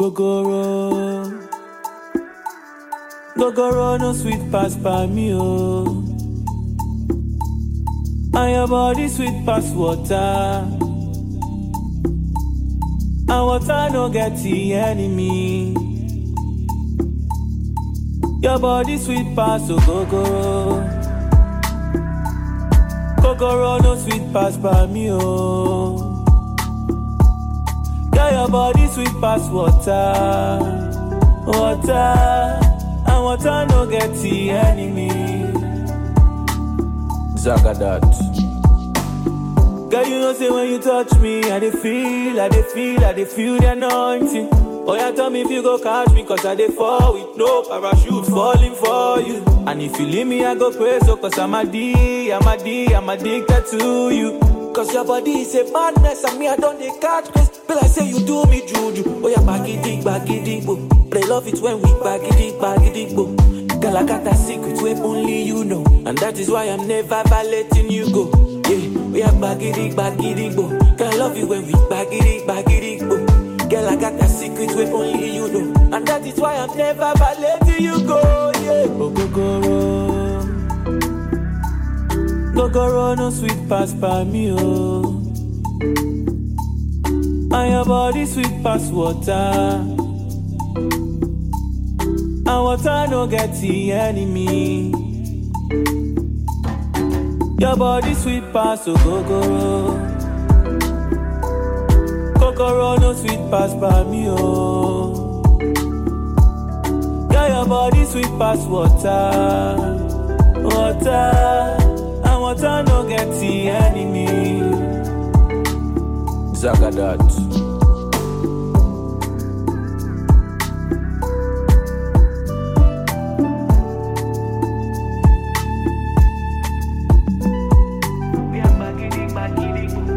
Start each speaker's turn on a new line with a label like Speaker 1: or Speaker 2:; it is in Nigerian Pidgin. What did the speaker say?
Speaker 1: Ogogoro. Gogoro no sweet pass by me, oh. And your body sweet pass water. And water no get the enemy. Your body sweet pass, ogogoro. Gogoro no sweet pass by me, oh. Girl, your body sweet pass water, water, and water no get the enemy. Zagadat. Girl, you know say when you touch me, I dey feel, I dey feel, I dey feel the anointing. Oh yeah, tell me if you go catch me, cause I dey fall with no parachute falling for you. And if you leave me, I go crazy, so cause I'm a D, I'm a D, I'm addicted to you. Cause your body is a madness, and me, I don't dey catch grace. Feel like say you do me juju. Oh yeah, bagidi, bagidi, bo. But I love it when we bagidi, bagidi, bo. Girl, I got a secret where only you know. And that is why I'm never ever letting you go. Yeah, we are bagidi, bagidi, bo. Girl, I love you when we bagidi, bagidi, bo. Girl, I got a secret where only you know. And that is why I'm never ever letting you go. Yeah, Ogogoro. Gogoro no sweet pass by me, oh. And your body sweet pass water. And water no get the enemy. Your body sweet pass, ogogoro. Kokoro no sweet pass by me, oh. Yeah, your body sweet pass water, water, and water no get the enemy. Zagadat.
Speaker 2: We are bagidi, bagidi, boo.